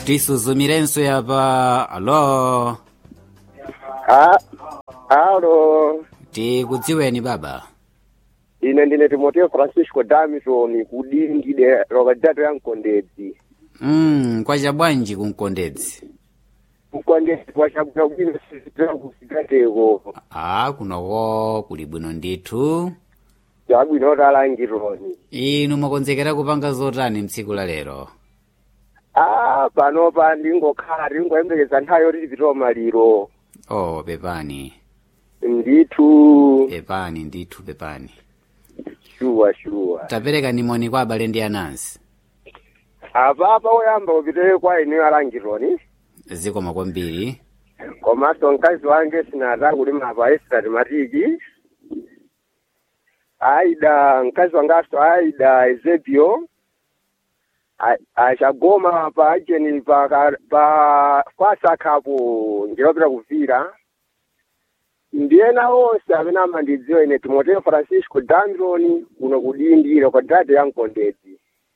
tisuzumirenso yapa alo Ah, alo tikudziweni baba ine ndine timoteo francisco damison kudingide lokadatu ya mkondedzi mm, kwacha bwanji kumkondedzi mkondedzi kwachabwino bwino sizitakusikateko a kunoko kuli bwino ndithu chabwino talangironi inu mwakonzekera kupanga zotani mtsiku la lero ah panopa ndingokhala ndingoyembekeza nthawi yoti tipite maliro oh pepani ndithu pepani ndithu pepani shuwa shuwa tapereka nimoni kwa abale ndi anansi apapa oyamba upite kwa ine alangironi zikoma kwambiri komanso mkazi wange sinata kulima apa esitati matiki aida mkazi wangaso aida ezebio A- achagoma pa ajeni pa ka- pa kwasakhapo ndilopita kuvira ndiyena onse amene amandidziwa ine timoteo francisco dandroni kuno kudindira kwa dade ya mkondedzi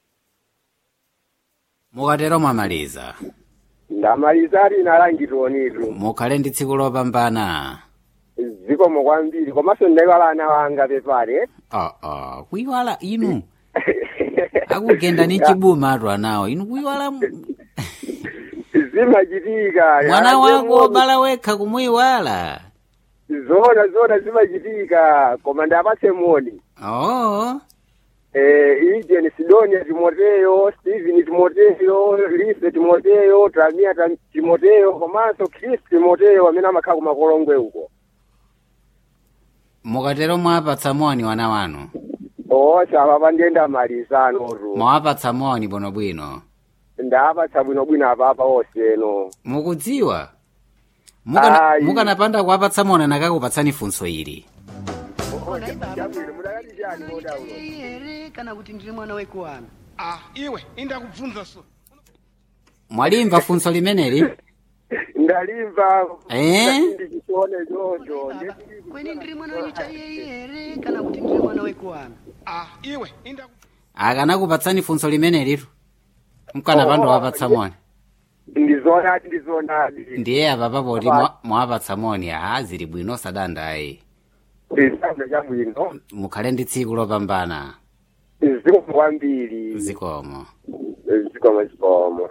mukatero mwamaliza ndamaliza ali inalangironitu mukhale ndi tsiku lopambana zikomo kwambiri komanso ndaiwala ana wanga pepale ah, ah, kuyiwala inu akugenda ni chibuma atu anawo inu kuyiwala m- zimachitika mwana Ate wako moyo. wobala wekha kumuyiwala zona zona zimachitika koma ndapatse moni oh eh, ijeni sidonia timoteyo steven timoteyo lise timoteyo tramia Tam- timoteyo komanso chris timoteyo amene amakhala kumakolongwe uko mukatero mwapatsa moni wana wanu osa apapa ndiyenda malizanotu mwapatsa moni bwinobwino ndapatsa bwinobwino apapa oseno mukudziwa Mukana- Ayi. mukanapanda kuwapatsa moni anakakupatsani funso ili Chabwino, mudakati chani modaulo ere kana kuti ndiri mwana wekuwana ah iwe indakubvunza so mwalimva funso limeneli ndalimva Eh? ndichione choncho kweni ndiri mwana wenyu chaiye ere kana kuti ndiri mwana wekuwana ah iwe indaku akanakupatsani funso limenelitu mkanapanda wapatsa moni ndizonadi ndizonadi ndiye apa papoti mwa- mwapatsa moni aha zili bwino sadandayi ndisanda chabwino mukhale ndi tsiku lopambana zikomo kwambiri zikomo zikomo zikomo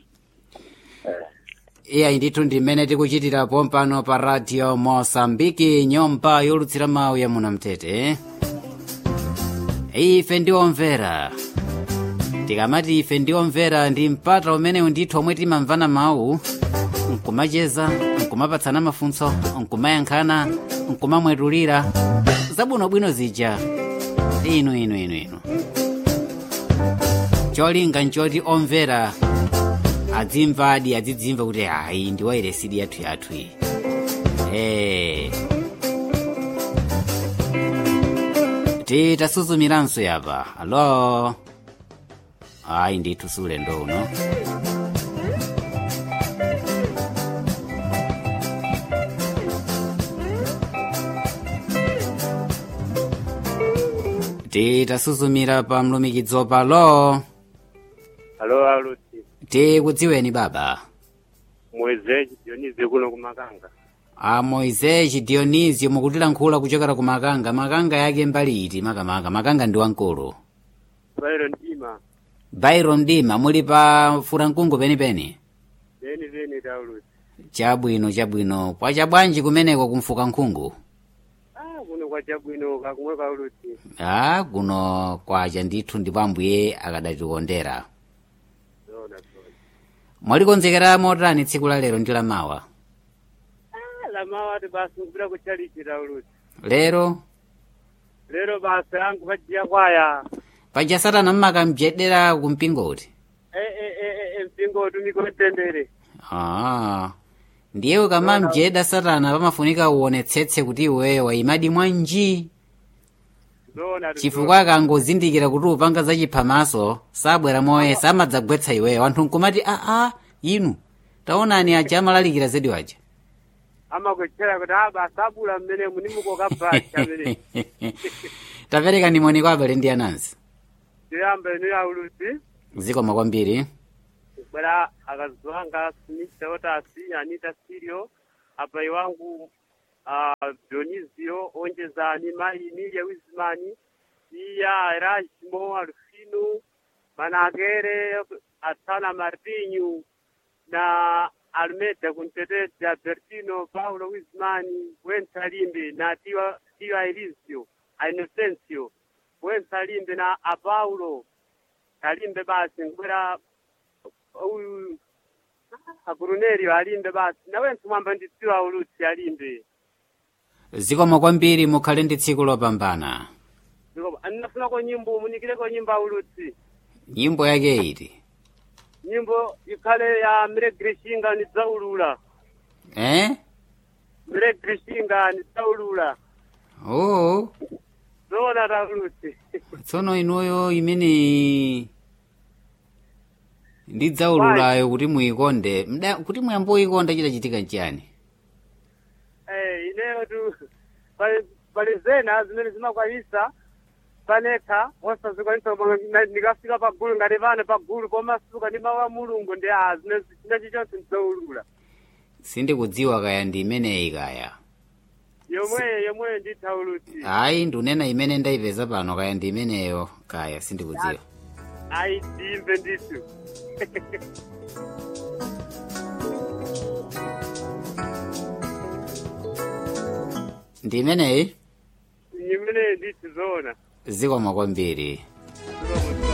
iyayi ndithu ndi mmene tikuchitirapo mpano pa radio mosambiki nyumba yolutsira mawu ya munamtete ife ndi omvera tikamati ife ndi omvera ndi mpata umenewu ndithu omwe timamvana mawu nkumacheza nkumapatsana mafunso nkumayankhana nkumamwetulira zabwinobwino zija inu inu inu inu cholinga nchoti omvera adzimvadi adzidzimva kuti hayi ndi wayiresidi yathu yathu iyi Eh. titasuzumiranso yapa alo ayi ndithu siulendo uno titasuzumira pa mlumikidzo palo alo aluti tikudziweni baba mwezeji dionize kuno kumakanga a moiseji dionisio mukutilankhula kuchokera ku makanga makanga yake mbali iti makamaka makanga ndi wankulu pairo ndima byron dima muli pa furankungu penipeni peni peni tauluti chabwino chabwino kwacha bwanji kumeneko kumfuka nkhungu ah kuno kwachabwino kakumwe kauluti a kuno kwacha ndithu ndipo ambuye akadatikondera zona zona mwalikonzekera motani tsiku la lero ndi la mawa ah lamawati basi kupita kuchalichi tauluti lero lero basa yangu pajiya kwaya paja satana mmakamjedera kumpingoti e e e e e mpingo utumiko mtendere Ah, ndiye ukamamjeda satana pamafunika uonetsetse kuti iweyo wayimadi mwanji zona tu, chifukwa akangozindikira kuti upanga zachiphamaso sabwera moye samadzagwetsa iweyo anthu nkumati aa inu taonani aja amalalikira zedi waja amakuchera kuti ah basa abula mmene munimuko kabhacha amene tapereka nimoni kwa abale ndi anansi tiyambe ni auluti zikoma kwambiri bwera akazi wanga Smith Otasi Anita Sirio apai wangu uh, Dionisio onjezani mai Emilia Wismani iya Erasmo Alfino Managere Atana Martinho na Almeda Kuntetete Albertino Paulo Wismani Wensalimbe na Tiwa Tiwa Elisio a Inocencio Wensalimbe na a Paulo alimbe basi ngwera uyu akuruneri alimbe basi nawe ntumwamba nditsiwa ulutsi alimbe zikomo kwambiri mukhale ndi tsiku lopambana Ndiko- andinafuna nyimbo munikireko nyimbo aulutsi nyimbo yake iti nyimbo ikhale ya mregrishinga nidzaulula eh mregrishinga nidzaulula oo zoona taulutsi tsono inuyo imene ndidzaululayo kuti muyikonde mda kuti muyamboyikonda chitachitika nchiyani Eh, ineyo tu pali pali zena zimene zimakwanisa panekha osazikwanisa koma na- ndikafika pagulu ngati pano pagulu pomasuka ndi mawu a mulungu ndi a zimene chinachi chonse ndidzaulula sindikudziwa kaya ndi imeneyi kaya yomweyo yomweyo nditha ulutsi ayi ndunena imene ndayipeza pano kaya ndi imeneyo kaya sindikudziwa ayi ndimve ndithu ndi imeneyi imeneyo ndithu zoona zikomo kwambiri